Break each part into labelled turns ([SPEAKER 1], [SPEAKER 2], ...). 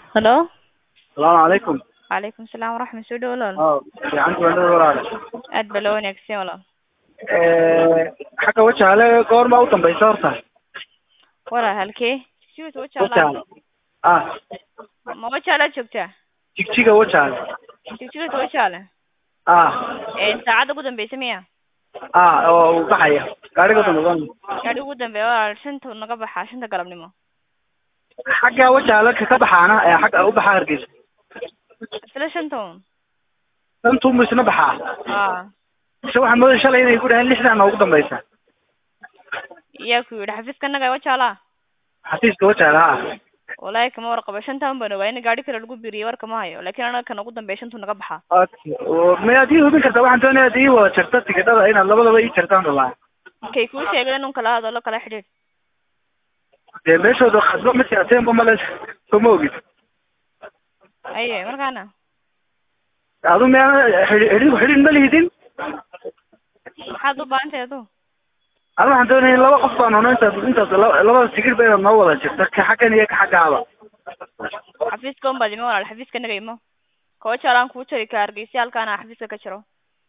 [SPEAKER 1] Hello.
[SPEAKER 2] Salaamu calaykum.
[SPEAKER 1] Calaykum salaam waraxmat soo dhow walaal.
[SPEAKER 2] Oh, fiicanti waa nabad walaal.
[SPEAKER 1] Aad baa loo wanaagsan walaal.
[SPEAKER 2] Eh, xagga wajaale goorma u dambaysa horta?
[SPEAKER 1] Walaal halkee? Siwis wajaala.
[SPEAKER 2] Wajaale. Ah,
[SPEAKER 1] Ma wajaala joogtaa?
[SPEAKER 2] jigjiga wajaale.
[SPEAKER 1] Jigjiga wajaala.
[SPEAKER 2] Ah,
[SPEAKER 1] Ee saacada ugu dambaysa miya?
[SPEAKER 2] ah, oo uu baxaya. Gaariga dambe.
[SPEAKER 1] Gaadhi ugu dambeeya walaal shanta naga baxaa shanta galabnimo.
[SPEAKER 2] Xagga wajaale ka baxaana ee xagga u baxa Hargeysa.
[SPEAKER 1] Isla shanta un.
[SPEAKER 2] Dantu mu isna baxaa.
[SPEAKER 1] Ah.
[SPEAKER 2] Mise waxaan moodayay shalay inay ku dhaheen lixdan ugu dambaysa.
[SPEAKER 1] Yaa ku yidhi xafiiska naga wajaala.
[SPEAKER 2] Xafiiska wajaale ah.
[SPEAKER 1] Walahi kama warqabo shantaan baan ogaa in gaadhi kale lagu biiriyo war kama hayo laakiin anaga kan ugu dambeeya shantu naga baxaa.
[SPEAKER 2] Okay. oo Miyaad ii hubin kartaa waxaan doonayaa ii wada jarta tigidhada inaad labadaba ii jartaan rabaa.
[SPEAKER 1] Kay kuu sheegay inuu kala hadlo kala xidhiidh.
[SPEAKER 2] Dee meeshooda khasbo ma siyaaseenba male kuma ogid.
[SPEAKER 1] Aye markaana.
[SPEAKER 2] Adu miyaa xidhin xidhin ma lihidin?
[SPEAKER 1] Maxaad u baahan tahay aduu?
[SPEAKER 2] Anu waxaan doonaya in laba qof baan hono intaas intaas laba- labada tigir ba inaad noo wada jirta ka xaggan iyo ka xaggaaba.
[SPEAKER 1] xafiiska un baad imo walaal xafiiska naga imo ka wajaalaan kuu jari ka hargeysa halkaana xafiiska ka jiro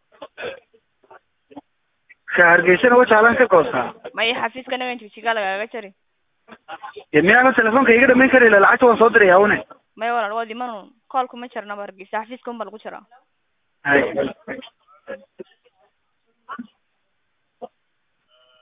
[SPEAKER 2] Ka hargeysana wajaalaan ka goostaa.
[SPEAKER 1] maya xafiiska naga jigjigaa lagaaga jari
[SPEAKER 2] Dee miyaana telefoonka iga dhamayn kari lahaa lacagta waan soo diraya une.
[SPEAKER 1] maya walaal waad iman un koolku ma jarnaba hargeysa xafiiska un baa lagu jiraa
[SPEAKER 2] Hay.